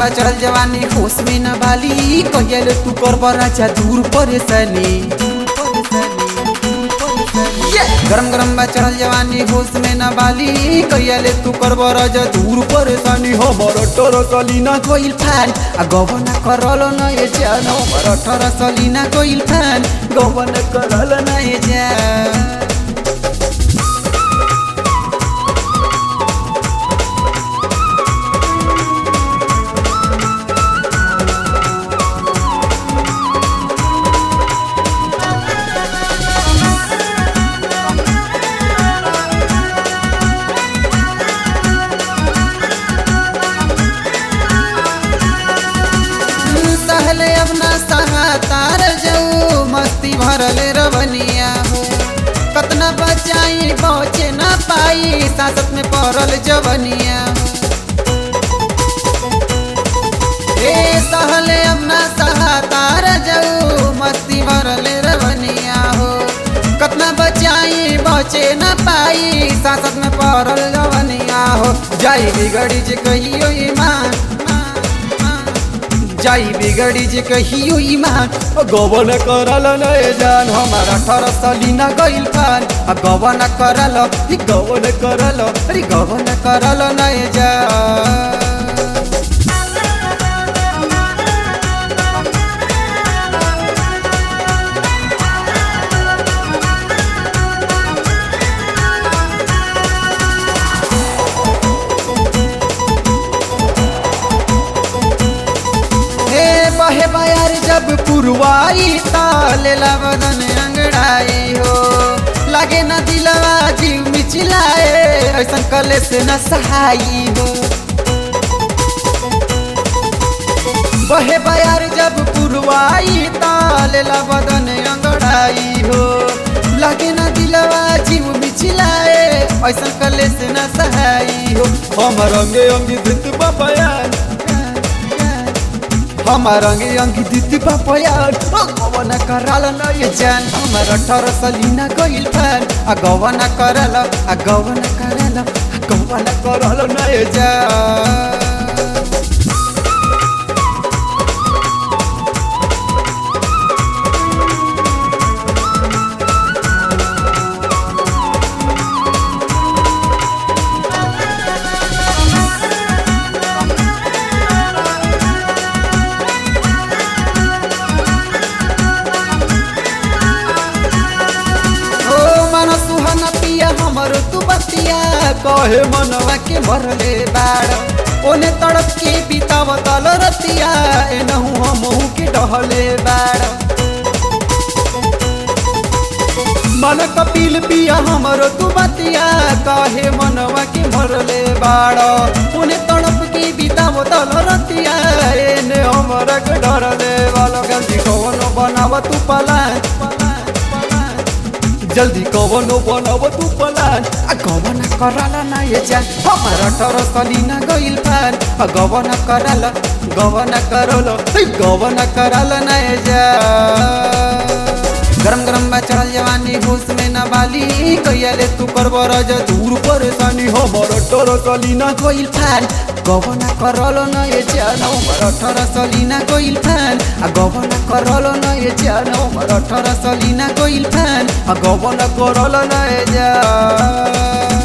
बा चढ़ल जवानी होश में न बाली कहियल तू कर राजा दूर परेशानी गरम गरम बा चढ़ल जवानी होश में न बाली कहियाले तू कर राजा दूर परेशानी हमर अठर सलीना कोइल फैन आ गवन करल न ये जान हमर अठर सलीना कोइल फैन गवन करल न ये जान सहले अब ना सहा तार जाऊ मस्ती भरले रवनिया हो कतना बचाई बचे ना पाई सासत में पड़ल जवनिया हो ए सहले अब ना सहा तार जाऊ मस्ती भरले रवनिया हो कतना बचाई बचे ना पाई सासत में पड़ल जवनिया हो जाई बिगड़ी जे कहियो ईमान जाई बिगड़ी जे कहियो ईमान गवन करल नए जान हमार अठारह सलीना गइल पान आ गवन करल ई गवन करल अरे गवन करल नए जान हे बहे बयार जब पुरवाई तालेला बदन अंगड़ाई हो लागे न दिलवा जीव मिचिलाए ऐसा कले से न सहाई हो बहे बयार जब पुरवाई तालेला बदन अंगड़ाई हो लागे न दिलवा जीव मिचिलाए ऐसा कले से न सहाई हो हमर अंगे अंगी धृत बयान हमार अंगे अंगी दीदी बापयान गवन कराल न ये जान हमार अठारह सलीना गइल फैन आ गवन करल आ गवन करल आ गवन करल न ये जान ओ मन सुहन पिया हमर तू बतिया कहे मनवा के मरले बाड़ ओने तड़प के बिताव तल रतिया एनहु हमहु के डहले बाड़ मन कपिल पिया हमर तू बतिया कहे मनवा के मरले बाड़ ओने तड़प के बिताव तल रतिया एने हमर के डरले वाला गलती कौनो बनाव तू पलान पलान पलान जल्दी कवनो बनाव तू पलान आ गवन कराला ना ये जान हमार अठारह सलीना गइल पान आ गवन कराला गवन करल ए गवन कराला ना ये जान गरम गरम बा चढ़ल जवानी होश में न बाली कहियाले तू कर बरज दूर परेशानी हमर अठारह सलीना गइल पान गवन करल न ये जान हमर अठारह सलीना गइल पान आ गवन करल न ये जान हमर अठारह सलीना गइल पान आ गवन करल न ये जान